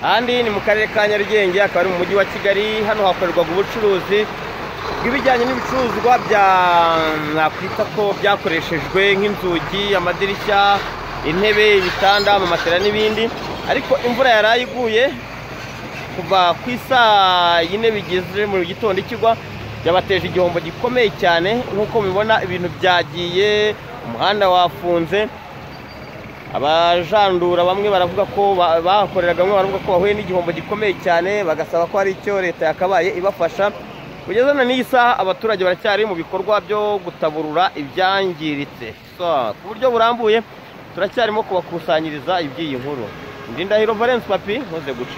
ahandi ni mu karere ka nyarugenge akaba ari mu mujyi wa kigali hano hakorerwaga ubucuruzi bw'ibijyanye n'ibicuruzwa bya nakwita ko byakoreshejwe nk'inzugi amadirishya intebe ibitanda amamatera n'ibindi ariko imvura yari iguye kuva ku isaa yine bigize mu gitondo ikigwa yabateje igihombo gikomeye cyane nk'uko mubibona ibintu byagiye umuhanda wafunze abajandura bamwe baravuga ko ba- bahakoreraga bamwe baravuga ko bahuye n'igihombo gikomeye cyane bagasaba ko hari icyo leta yakabaye ibafasha kugeza na n'iyi saha abaturage baracyari mu bikorwa byo gutaburura ibyangiritse So, ku buryo burambuye turacyarimo kubakusanyiriza iby'iyi nkuru ndindahiro valence papi nkoze gucika